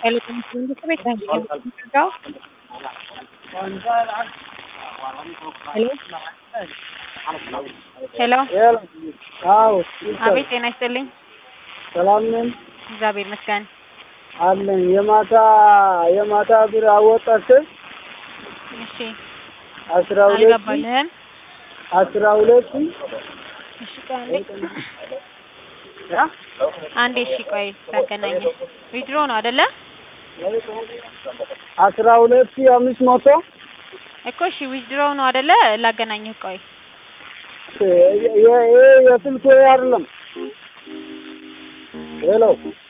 Telecomunications ቤት ነው የሚገዛው። ሄሎ ሄሎ፣ አዎ አቤት ጤና ይስጥልኝ። ሰላም ነን እግዚአብሔር ይመስገን። አለን። የማታ የማታ ብር አወጣችን እሺ፣ አስራ ሁለት አልገባልህም? አስራ ሁለት እሺ፣ ቆይ አንዴ አንዴ። እሺ፣ ቆይ ላገናኝህ። ዊድሮ ነው አይደለ አስራ ሁለት አምስት መቶ እኮ? እሺ፣ ዊድሮ ነው አይደለ? ላገናኝህ። ቆይ ይሄ የስልክ አይደለም። ሄሎ